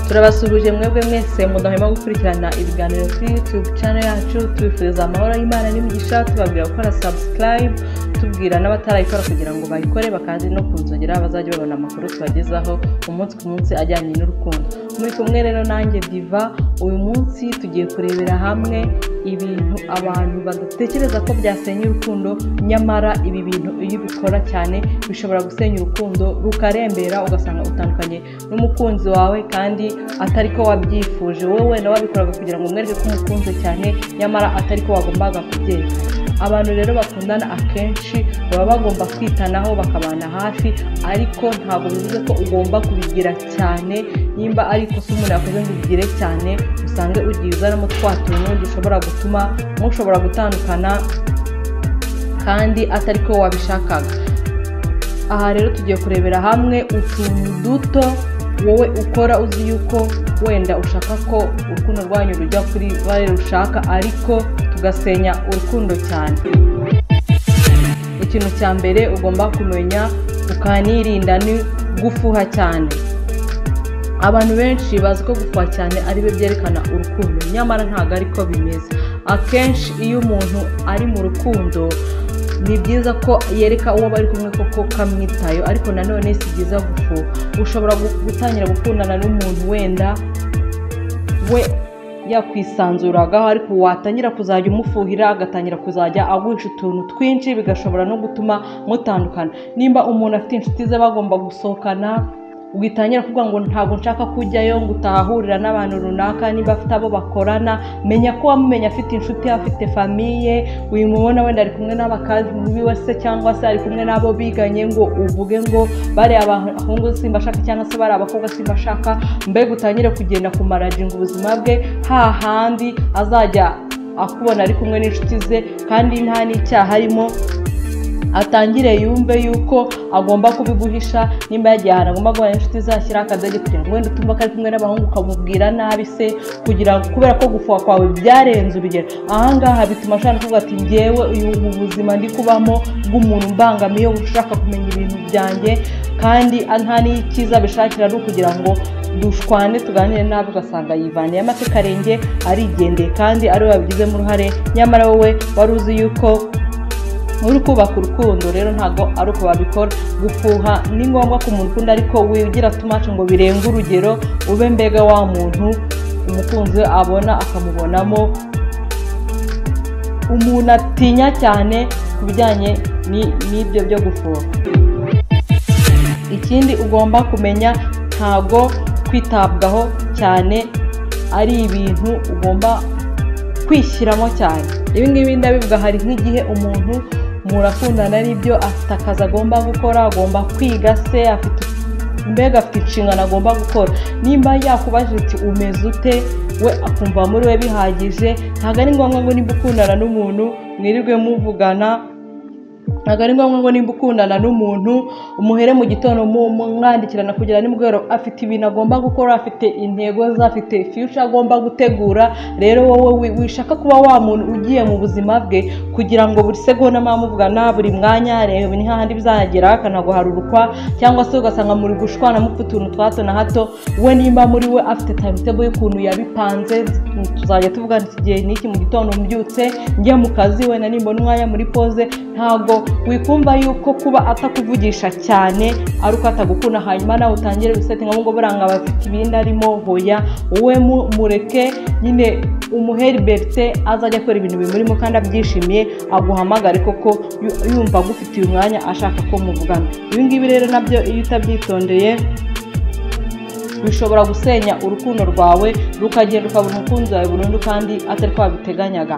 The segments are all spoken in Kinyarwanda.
turabasuhuje mwebwe mwese mudahwema gukurikirana ibiganiro kuri yutube channel yacu tubifuriza amahoro y'imana n'imigisha tubabwira gukora subscribe tubwira n'abatarayikora kugira ngo bayikore bakazi no kunzogera bazajya babona amakuru tubagezaho umunsi ku munsi ajyanye n'urukundo muri kumwe rero nanjye diva uyu munsi tugiye kurebera hamwe ibintu abantu badatekereza ko byasenya urukundo nyamara ibi bintu iyo ubikora cyane bishobora gusenya urukundo rukarembera ugasanga utandukanye n'umukunzi wawe kandi atari ko wabyifuje wowe nawe wabikoraga kugira ngo umwereke ko umukunze cyane nyamara atari ko wagombaga kubyereka abantu rero bakundana akenshi baba bagomba kwitanaho bakabana hafi ariko ntabwo bivuze ko ugomba kubigira cyane nimba ari ikosa umuntu yakoze ngo ubigire cyane usange ugiye uzanamo twa tuntu dushobora gutuma mushobora gutandukana kandi atari ko wabishakaga aha rero tugiye kurebera hamwe utuntu duto wowe ukora uzi yuko wenda ushaka ko urukundo rwanyu rujya kuri bare rushaka ariko tugasenya urukundo cyane ikintu cya mbere ugomba kumenya ukanirinda ni gufuha cyane abantu benshi bazi ko gufuha cyane ari byo byerekana urukundo nyamara ntabwo ariko bimeze akenshi iyo umuntu ari mu rukundo ni byiza ko yereka uwo bari kumwe koko kamwitayo ariko nanone si byiza gufuha ushobora gutangira gukundana n'umuntu wenda we yakwisanzuragaho ariko watangira kuzajya umufuhira agatangira kuzajya agusha utuntu twinshi bigashobora no gutuma mutandukana nimba umuntu afite inshuti ze bagomba gusohokana witangira kuvuga ngo ntabwo nshaka kujyayo ngo utahahurira n'abantu runaka niba afite abo bakorana menya ko wamumenya afite inshuti afite famiye uyimubona wenda ari kumwe n'abakazi se cyangwa se ari kumwe n'abo biganye ngo uvuge ngo bariya abahungu simba ashaka cyangwa se bariya abakobwa simba ashaka mbega utangire kugenda kumarajinga ubuzima bwe hahandi azajya akubona ari kumwe n'inshuti ze kandi nta n'icyaha harimo atangire yumve yuko agomba kubiguhisha nimba yagiye ahantu agomba guhana inshuti zashyiraho akadage kugira ngo wenda utumva ko ari kumwe n'abahungu ukamubwira nabi se kugira ngo kubera ko gufuha kwawe byarenze urugero ahangaha bituma ashobora kuvuga ati ngewe ubu buzima ndi kubamo bw'umuntu mbangamiye ushaka kumenya ibintu byanjye kandi nta n'icyiza bishakira ari ukugira ngo dushwane tuganire nabi ugasanga yivaniye amatekarenge arigendeye kandi ariwe wabigizemo uruhare nyamara wowe wari uzi yuko uri kubaka urukundo rero ntabwo ari uko babikora gufuha ni ngombwa ku muntu ukunda ariko wigira tumace ngo birenga urugero ube mbega wa muntu umukunzi we abona akamubonamo umuntu atinya cyane ku bijyanye n'ibyo byo gufuha ikindi ugomba kumenya ntabwo kwitabwaho cyane ari ibintu ugomba kwishyiramo cyane ibi ngibi ndabivuga hari nk'igihe umuntu murakundana n'ibyo afite akazi agomba gukora agomba kwiga se afite mbega afite inshingano agomba gukora nimba yakubajije ati umeze ute we akumva muri we bihagije ntabwo ari ngombwa ngo nimba ukundana n'umuntu mwirirwe muvugana ntabwo ari ngombwa ngo nimba ukundana n'umuntu umuhere mu gitondo mwandikirana kugira nimugoroba afite ibintu agomba gukora afite intego ze afite fiyuca agomba gutegura rero wowe wishaka kuba wa muntu ugiye mu buzima bwe kugira ngo buri segonda mwamuvugana buri mwanya reba ni hahandi bizagera akanaguharurukwa cyangwa se ugasanga muri gushwana mupfa utuntu twa hato na hato we nimba muri we afite tayimitebo y'ukuntu yabipanze tuzajya tuvugana iki gihe n'iki mu gitondo mbyutse njya mu kazi wenda nimbona umwanya muri poze ntabwo wikumva yuko kuba atakuvugisha cyane ari uko atagukunda hanyuma nawe utangire gusetinga ngo buranga bafite ibindi arimo hoya wowe mureke nyine umuheri berite azajya akora ibintu bimurimo kandi abyishimiye aguhamagare koko yumva agufitiye umwanya ashaka ko muvugana ibi ngibi rero nabyo iyo utabyitondeye bishobora gusenya urukundo rwawe rukagenda ukabona umukunzi wawe burundu kandi atari ko wabiteganyaga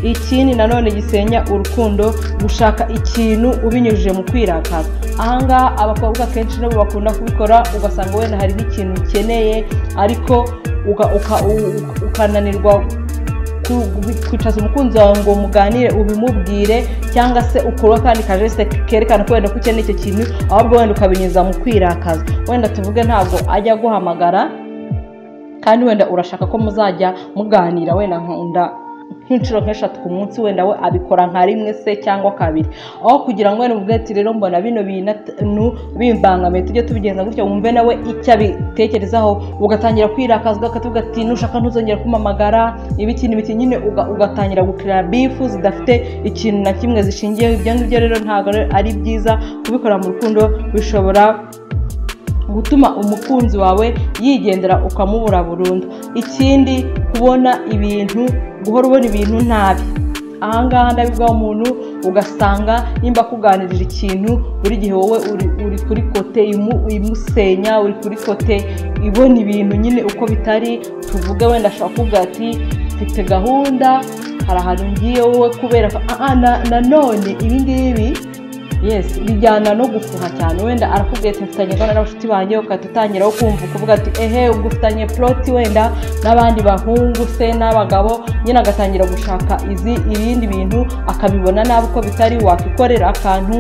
ikindi nanone gisenya urukundo gushaka ikintu ubinyujije mu kwirakaza ahangaha abakobwa kenshi nabo bakunda kubikora ugasanga wenda hari nk'ikintu ukeneye ariko ukananirwa ku- kwicaza umukunzi wawe ngo muganire ubimubwire cyangwa se ukore akandi kajeste kerekana ko wenda ko ukeneye icyo kintu ahubwo wenda ukabinyuza mu kwirakaza wenda tuvuge ntabwo ajya aguhamagara kandi wenda urashaka ko muzajya muganira wenda nkunda nk'inshuro nk'eshatu ku munsi wenda we abikora nka rimwe se cyangwa kabiri aho kugira ngo wenda umubwire ati rero mbona bino bintu bimbangamiye tujye tubigenza gutya wumve nawe icyo abitekerezaho ugatangira kwirakazwa akavuga ati nushaka ntuzongera kumamagara ibiki n'ibiki nyine uga- ugatangira gukira bifu zidafite ikintu na kimwe zishingiyeho ibyo ngibyo rero ntabwo ari byiza kubikora mu rukundo bishobora gutuma umukunzi wawe yigendera ukamubura burundu ikindi kubona ibintu guhora ubona ibintu nabi ahangaha ndabibwa umuntu ugasanga nimba akuganirira ikintu buri gihe wowe uri, uri kuri kote imu- imusenya uri kuri kote ibona ibintu nyine uko bitari tuvuge wenda ashobora kuvuga ati mfite gahunda hari ahantu ngiye wowe kubera ko "Ah, ah, na- nanone ibi ngibi yes bijyana no gufuha cyane wenda arakubwiye ati mfitanye gahunda n'abashuti banjye ugahita utangiraho kumva ukuvuga ati ehe ubwo ufitanye ploti wenda n'abandi bahungu se n'abagabo nyine agatangira gushaka izi ibindi bintu akabibona nabi uko bitari wakikorera akantu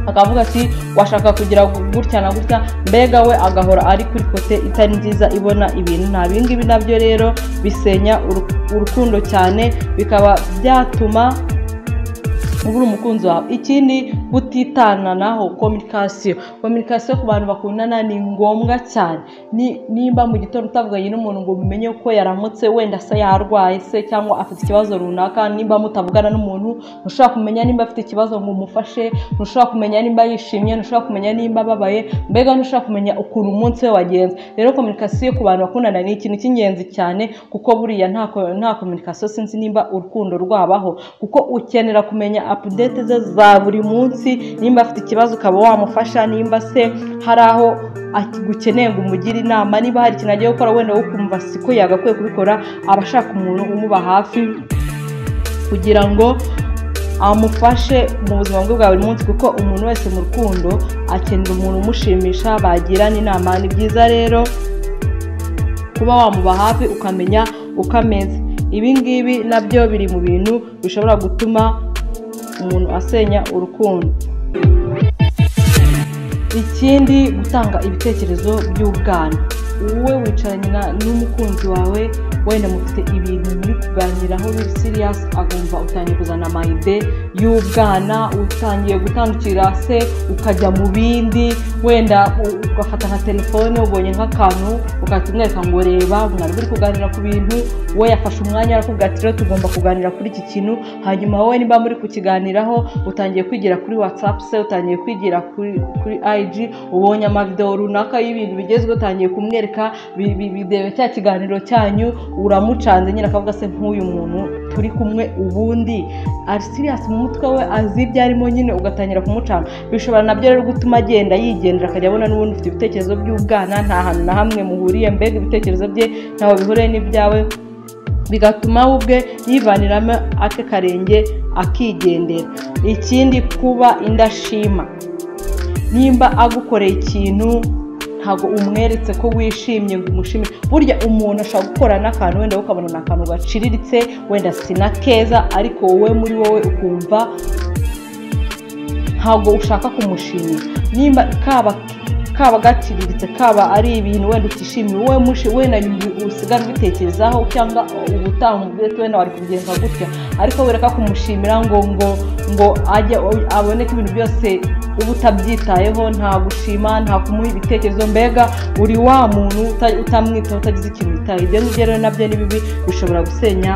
akavuga ati washaka kugira gutya na gutya mbega we agahora ari kuri kote itari nziza ibona ibintu nta bingibi nabyo rero bisenya uru- urukundo cyane bikaba byatuma ubura umukunzi wawe ikindi kutitananaho kominikasiyo kominikasiyo ku bantu bakundana ni ngombwa cyane Ni- nimba mu gitondo utavuganye n'umuntu ngo mumenye ko yaramutse wenda se yarwaye se cyangwa afite ikibazo runaka nimba mutavugana n'umuntu ntushobora kumenya nimba afite ikibazo ngo umufashe ntushobora kumenya nimba yishimye ntushobora kumenya nimba ababaye mbega ntushobora kumenya ukuntu umunsi we wagenze rero kominikasiyo ku bantu bakundana ni ikintu cy'ingenzi cyane kuko buriya nta ko- nta kominikasiyo sinzi nimba urukundo rwabaho kuko ukenera kumenya apudete ze za buri munsi nimba afite ikibazo ukaba wamufasha nimba se hari aho gukeneye ngo umugire inama niba hari ikintu agiye gukora wenda wo kumva siko yagakwiye kubikora aba ashaka umuntu umuba hafi kugira ngo amufashe mu buzima bwe bwa buri munsi kuko umuntu wese mu rukundo akenera umuntu umushimisha bagirana inama ni byiza rero kuba wamuba hafi ukamenya uko ameze ibi ngibi nabyo biri mu bintu bishobora gutuma umuntu asenya urukundo ikindi gutanga ibitekerezo by'ubwana wowe wicaranye na- n'umukunzi wawe wenda mufite ibintu muri kuganiraho biri siriyasi agomba utangiye kuzana amayide y'ubwana utangiye gutandukira se ukajya mu bindi wenda u- ugafata nka telefone ubonye nk'akantu ugahita umwereka ngo reba mwari buri kuganira ku bintu we yafashe umwanya arakubwira ati rero tugomba kuganira kuri iki kintu hanyuma wowe niba muri kukiganiraho utangiye kwigira kuri watsapu se utangiye kwigira kuri kuri ayiji ubonye amavidewo runaka y'ibintu bigezweho utangiye kumwereka bi- bi- bidebe cya kiganiro cyanyu uramucanze nyine akavuga se nk'uyu muntu turi kumwe ubundi ari siriyasi mu mutwe we azi ibyo arimo nyine ugatangira kumucana bishobora nabyo rero gutuma agenda yigendera akajya abona n'ubundi ufite ibitekerezo by'ubwana nta hantu na hamwe muhuriye mbega ibitekerezo bye ntaho bihuriye n'ibyawe bigatuma we ubwe yivaniramo ake karenge akigendera ikindi kuba indashima nimba agukoreye ikintu ntabwo umweretse ko wishimye ngo umushimire burya umuntu ashobora gukora n'akantu wenda wowe ukabona ni akantu gaciriritse wenda sina keza ariko wowe muri wowe ukumva ntabwo ushaka kumushimira nimba kaba kaba gaciriritse kaba ari ibintu wenda utishimiye wowe mushi wenda usigara ubitekerezaho cyangwa ubutaha umubwire ati wenda wari kubigenza gutya ariko wereka kumushimira ngo ngo ngo ajye abone ko ibintu byose uba utabyitayeho nta gushima nta kumuha ibitekerezo mbega uri wa muntu uta- utamwitaho utagize ikintu witaye ibyo ngibyo rero nabyo ni bibi bishobora gusenya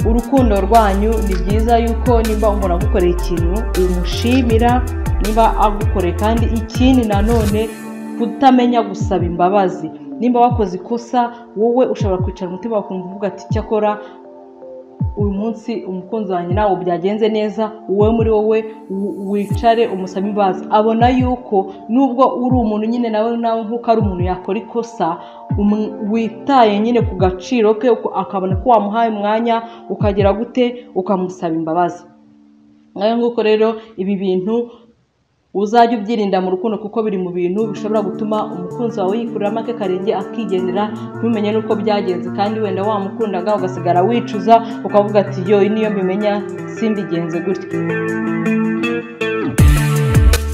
urukundo rwanyu ni byiza yuko nimba umuntu agukoreye ikintu umushimira niba agukoreye kandi ikindi nanone kutamenya gusaba imbabazi nimba wakoze ikosa wowe ushobora kwicara umutima wawe ukumva uvuga ati cyakora uyu munsi umukunzi wanjye nawe byagenze neza wowe muri wowe wi- wicare umusaba imbabazi abona yuko nubwo uri umuntu nyine nawe nawe nk'uko ari umuntu yakora ikosa umu- witaye nyine ku gaciro ke uko- akabona ko wamuhaye umwanya ukagera gute ukamusaba imbabazi ngaho nguko rero ibi bintu uzajye ubyirinda mu rukundo kuko biri mu bintu bishobora gutuma umukunzi wawe yikuriramo ake karenge akigendera ntumenye n'uko byagenze kandi wenda wamukundaga ugasigara wicuza ukavuga ati yo niyo mbimenya simbigenze gutya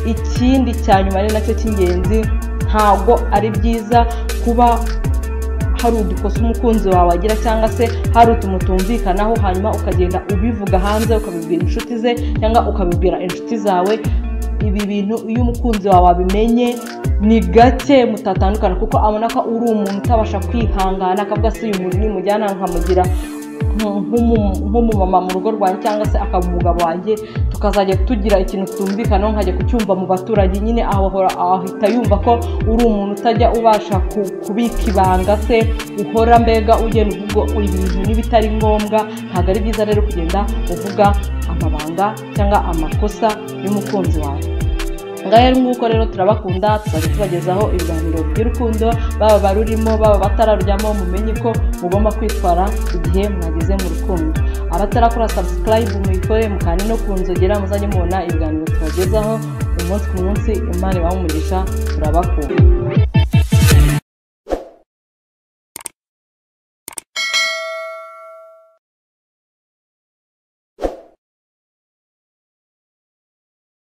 ikindi cya nyuma ni nacyo cy'ingenzi ntabwo ari byiza kuba hari udukosa umukunzi wawe agira cyangwa se hari utuntu tumvikanaho hanyuma ukagenda ubivuga hanze ukabibwira inshuti ze cyangwa ukabibwira inshuti zawe ibi bintu iyo umukunzi wawe abimenye ni gake mutatandukana kuko abona ko uri umuntu utabasha kwihangana akavuga se uyu muntu nimujyana nkamugira nk'umumama mu rugo rwanjye cyangwa se akaba umugabo wanjye tukazajya tugira ikintu tutumvikanaho nkajya kucyumva mu baturage nyine ahora ahita yumva ko uri umuntu utajya ubasha kubika ibanga se uhora mbega ugenda uvuga ibintu n'ibitari ngombwa ntabwo ari byiza rero kugenda uvuga amabanga cyangwa amakosa y'umukunzi wawe ngaho nguko rero turabakunda tuzajya tubagezaho ibiganiro by'urukundo baba barurimo baba batararujyamo mumenye ko mugomba kwitwara igihe mwageze mu rukundo abatarakora sabusikarayibu muyikore mukandi no ku nzogera muzajye mubona ibiganiro tubagezaho umunsi ku munsi imana ibaha umugisha turabakunda